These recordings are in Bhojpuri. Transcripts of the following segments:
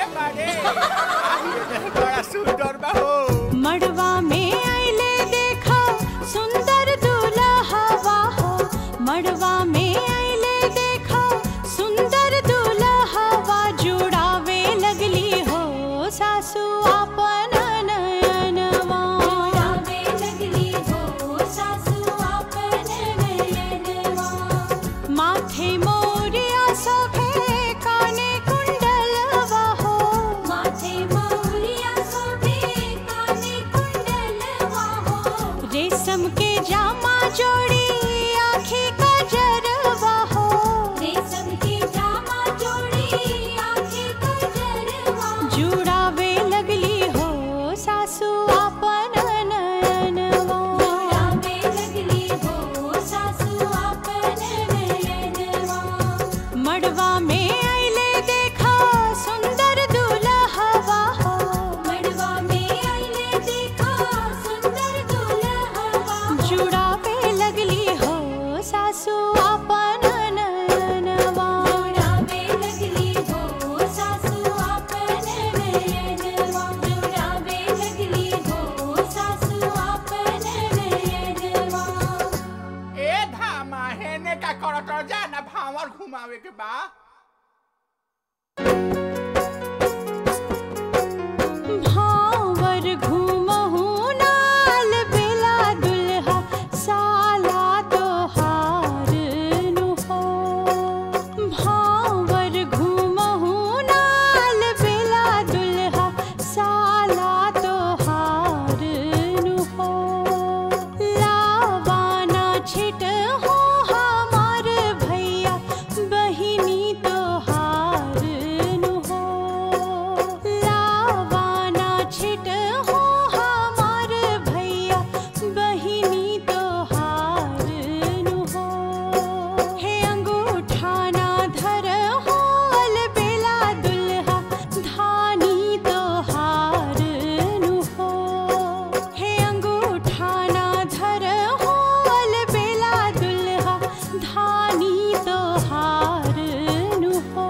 बारे बड़ा सुंदर बा हो मड़वा में आइले देखा सुंदर दूल्हा हो मड़वा में आइले देखा सुंदर दूल्हा जुड़ावे लगली हो सासू आपन नयनवा जुड़ावे लगली हो सासू आपन नयनवा माथे मोरिया सभे काने कुंडलवा हो माथे मोरिया शोभे काने कुंडलवा हो रेशम के जामा जोड़ी आँखी कजरवा हो रेशम के जामा जोड़ी आंखें कजरवा जुड़ावे लगली हो सासू आपन नयनवा जुड़ावे लगली हो सासू आपन नयनवा मड़वा में आइले देखा सुंदर दूल्हा हो मड़वा में आइले देखा सुंदर दुल्हवा जुड़ावे लगली हो सासू आपन नयनवा जुड़ावे लगली हो सासू आपन नयनवा जुड़ावे लगली हो सासू आपन नयनवा ए धामा हेने का करत रह जा ना भावर घुमावे के बा भावर घूमहु नाल बेला दुल्हा साला तोहार नु हो भावर घूमहु नाल बेला दुल्हा साला तोहार नु हो लावाना छिट हो हमार भैया बहिनी तोहार नु हो लावाना छिट हो हमार भैया बहिनी तोहार नु हो हे अंगूठा ना धर हो बेला दुल्हा धानी तोहार नु हो हे अंगूठा ना धर हो बेला दुल्हा धानी तोहार नु हो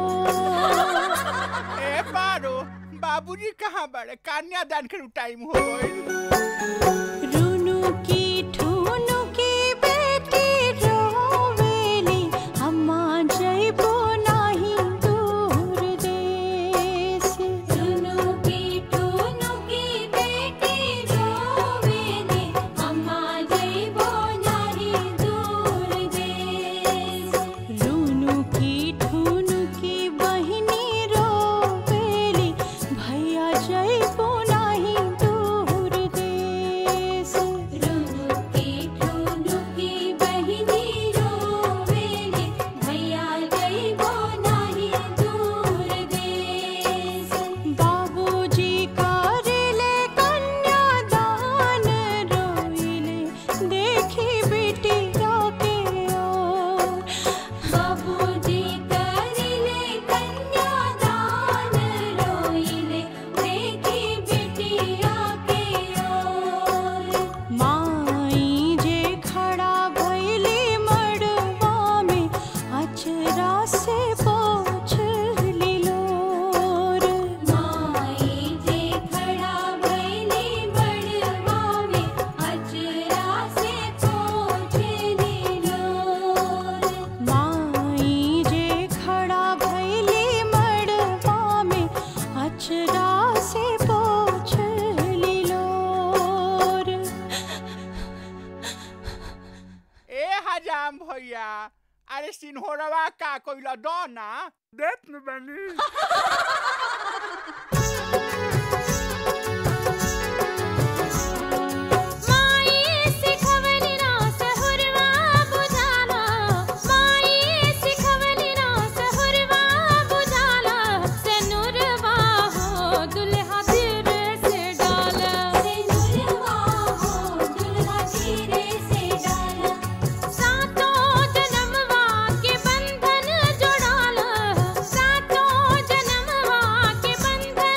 ए बारो बाबूजी कहाँ बड़े कन्यादान के टाइम हो गइल रुनु की ठुनु की बेटी रोवेली अम्मा जइबो नाही दूर देश सुनु की टूनु की बेटी रोवेले अम्मा जइबो नाही दूर देश रुनु की ठुनु की बहिनी रोवेली भैया जइबो नाही दूर देश रुनु की टूनु की बहिनी रोवेले भैया जइबो नाही दूर देश बाबूजी करेले कन्यादान रोइले देखी बिटिया के ओर बाबूजी करिले कन्यादान रोइले देखी बिटिया के ओर माई जे खड़ा भइली मड़वा में अचरा से पोछ लिलोर माई जे खड़ा भइली बड़वा में अचरा से पोछ लीलोर माई जे खड़ा भइली मड़वा में अचरा से पोछ लिलोर ए हजाम भैया अरे सिन्होरवा का कोइला दो ना देत न बनी माई सिखवली ना सहुरवा बुझाला माई सिखवली ना सहुरवा बुझाला सनुरवा हो दुल्हा धीरे से डाला सनुरवा हो दुल्हा धीरे से डाला सातों जन्मवा के बंधन जोड़ाला सातों जन्मवा के बंधन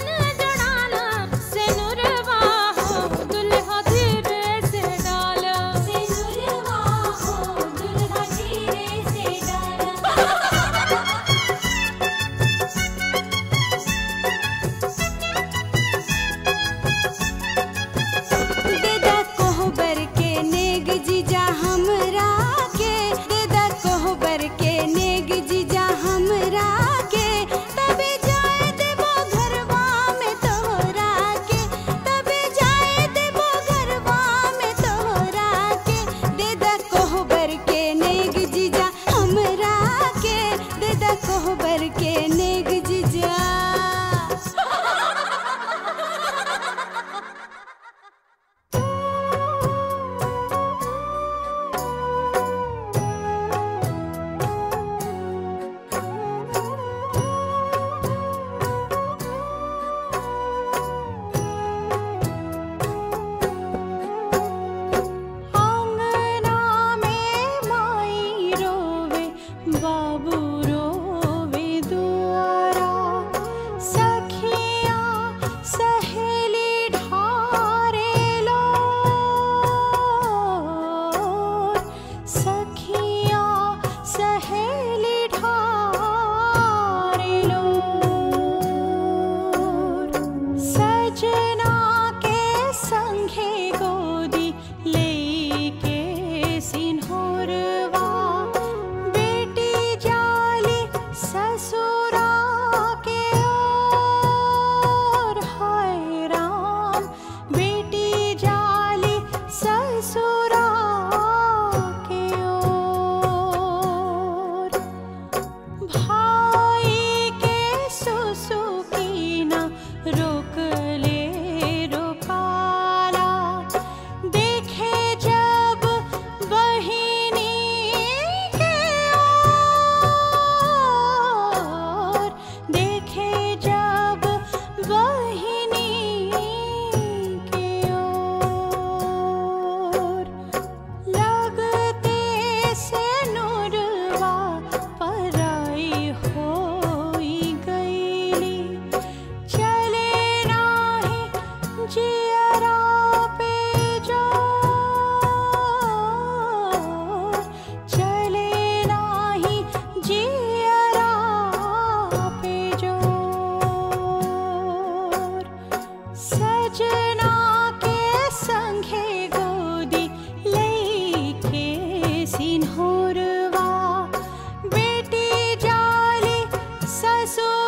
सो